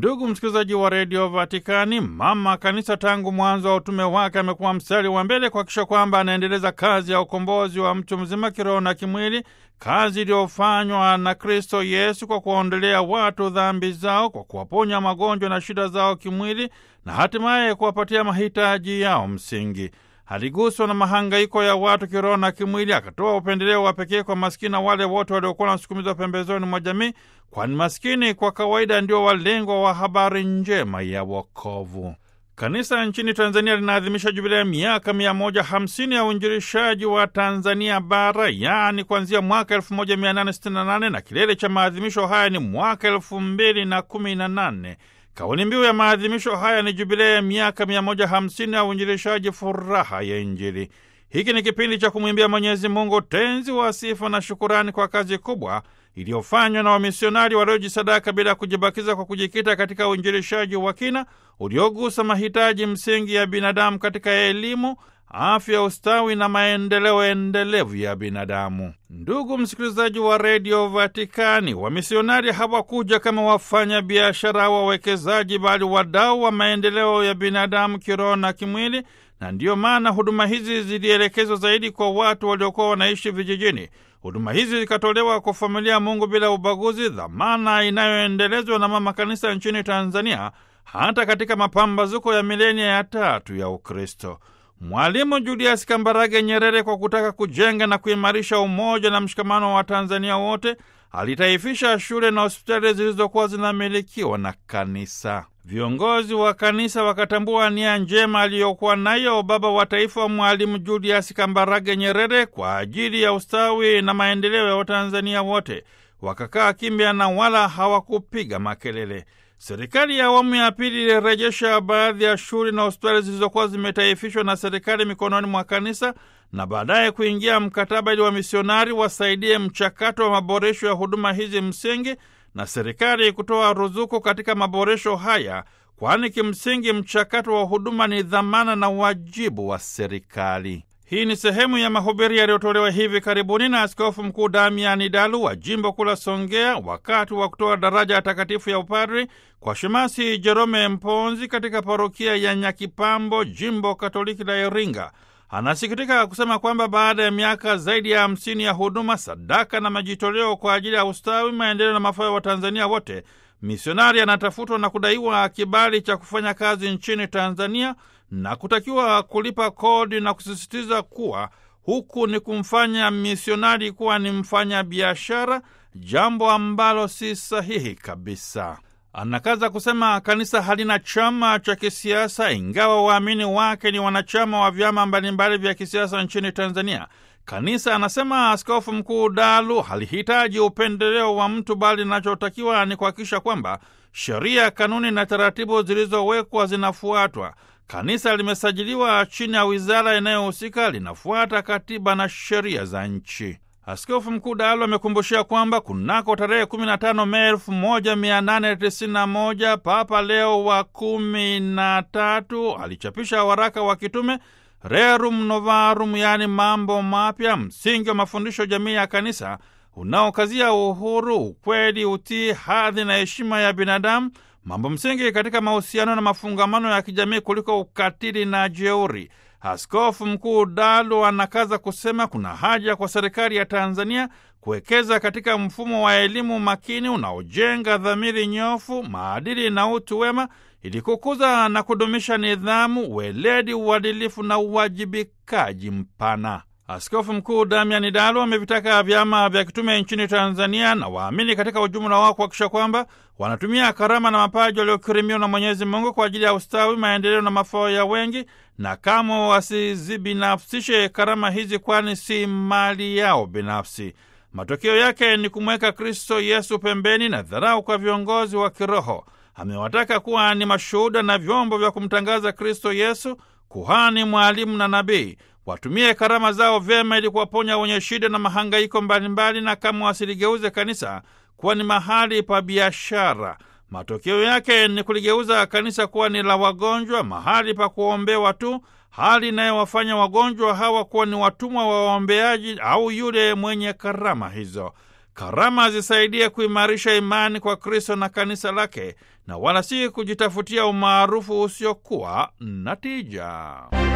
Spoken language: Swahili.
Ndugu msikilizaji wa redio Vatikani, mama kanisa tangu mwanzo wa utume wake amekuwa mstari wa mbele kuhakikisha kwamba anaendeleza kazi ya ukombozi wa mtu mzima kiroho na kimwili, kazi iliyofanywa na Kristo Yesu kwa kuwaondolea watu dhambi zao, kwa kuwaponya magonjwa na shida zao kimwili, na hatimaye kuwapatia mahitaji yao msingi. Aliguswa na mahangaiko ya watu kiroho na kimwili, akatoa upendeleo wa pekee kwa maskini na wale wote waliokuwa wanasukumizwa pembezoni mwa jamii, kwani maskini kwa kawaida ndio walengwa wa habari njema ya wokovu. Kanisa nchini Tanzania linaadhimisha jubilei ya miaka mia moja hamsini ya uinjilishaji wa Tanzania Bara, yaani kuanzia mwaka 1868 na kilele cha maadhimisho haya ni mwaka elfu mbili na kumi na nane. Kauli mbiu ya maadhimisho haya ni jubilei ya miaka 150 ya uinjilishaji, furaha ya Injili. Hiki ni kipindi cha kumwimbia Mwenyezi Mungu tenzi wa sifa na shukurani kwa kazi kubwa iliyofanywa na wamisionari waliojisadaka bila kujibakiza kwa kujikita katika uinjilishaji wa kina uliogusa mahitaji msingi ya binadamu katika elimu, afya, ustawi na maendeleo endelevu ya binadamu. Ndugu msikilizaji wa redio Vatikani, wamisionari hawakuja kama wafanya biashara au wawekezaji, bali wadau wa maendeleo ya binadamu kiroho na kimwili, na ndiyo maana huduma hizi zilielekezwa zaidi kwa watu waliokuwa wanaishi vijijini. Huduma hizi zikatolewa kwa familia ya Mungu bila ubaguzi, dhamana inayoendelezwa na mama kanisa nchini Tanzania hata katika mapambazuko ya milenia ya tatu ya Ukristo. Mwalimu Julius Kambarage Nyerere, kwa kutaka kujenga na kuimarisha umoja na mshikamano wa Tanzania wote, alitaifisha shule na hospitali zilizokuwa zinamilikiwa na kanisa. Viongozi wa kanisa wakatambua nia njema aliyokuwa nayo baba wa taifa Mwalimu Julius Kambarage Nyerere kwa ajili ya ustawi na maendeleo ya Watanzania wote. Wakakaa kimya na wala hawakupiga makelele. Serikali ya awamu ya pili ilirejesha baadhi ya shule na hospitali zilizokuwa zimetaifishwa na serikali mikononi mwa kanisa na baadaye kuingia mkataba ili wamisionari wasaidie mchakato wa maboresho ya huduma hizi msingi na serikali kutoa ruzuku katika maboresho haya, kwani kimsingi mchakato wa huduma ni dhamana na wajibu wa serikali. Hii ni sehemu ya mahubiri yaliyotolewa hivi karibuni na Askofu Mkuu Damiani Dalu wa jimbo kuu la Songea wakati wa kutoa daraja ya takatifu ya upadri kwa Shemasi Jerome Mponzi katika parokia ya Nyakipambo, jimbo Katoliki la Iringa. Anasikitika kusema kwamba baada ya miaka zaidi ya hamsini ya huduma, sadaka na majitoleo kwa ajili ya ustawi, maendeleo na mafao ya Watanzania wote, misionari anatafutwa na kudaiwa kibali cha kufanya kazi nchini Tanzania na kutakiwa kulipa kodi na kusisitiza kuwa huku ni kumfanya misionari kuwa ni mfanya biashara, jambo ambalo si sahihi kabisa. Anakaza kusema kanisa halina chama cha kisiasa, ingawa waamini wake ni wanachama wa vyama mbalimbali vya kisiasa nchini Tanzania. Kanisa, anasema Askofu Mkuu Dalu, halihitaji upendeleo wa mtu, bali linachotakiwa ni kuhakikisha kwamba sheria, kanuni na taratibu zilizowekwa zinafuatwa. Kanisa limesajiliwa chini ya wizara inayohusika, linafuata katiba na sheria za nchi. Askofu Mkuu Dalu amekumbushia kwamba kunako tarehe 15 Mei 1891 Papa Leo wa kumi na tatu alichapisha waraka wa kitume Rerum Novarum, yaani mambo mapya, msingi wa mafundisho jamii ya kanisa unaokazia uhuru, ukweli, utii, hadhi na heshima ya binadamu, mambo msingi katika mahusiano na mafungamano ya kijamii kuliko ukatili na jeuri. Askofu Mkuu Dalu anakaza kusema kuna haja kwa serikali ya Tanzania kuwekeza katika mfumo wa elimu makini unaojenga dhamiri nyofu, maadili na utu wema ili kukuza na kudumisha nidhamu, weledi, uadilifu na uwajibikaji mpana. Askofu Mkuu Damian Dalu amevitaka vyama vya kitume nchini Tanzania na waamini katika ujumla wao kuhakikisha kwamba wanatumia karama na mapaji waliokirimiwa na Mwenyezi Mungu kwa ajili ya ustawi, maendeleo na mafao ya wengi, na kama wasizibinafsishe karama hizi, kwani si mali yao binafsi. Matokeo yake ni kumweka Kristo Yesu pembeni na dharau kwa viongozi wa kiroho. Amewataka kuwa ni mashuhuda na vyombo vya kumtangaza Kristo Yesu, kuhani, mwalimu na nabii. Watumie karama zao vyema ili kuwaponya wenye shida na mahangaiko mbalimbali, na kama wasiligeuze kanisa kuwa ni mahali pa biashara. Matokeo yake ni kuligeuza kanisa kuwa ni la wagonjwa, mahali pa kuombewa tu, hali inayowafanya wagonjwa hawa kuwa ni watumwa wa waombeaji au yule mwenye karama hizo. karama zisaidie kuimarisha imani kwa Kristo na kanisa lake, na wala si kujitafutia umaarufu usiokuwa na tija.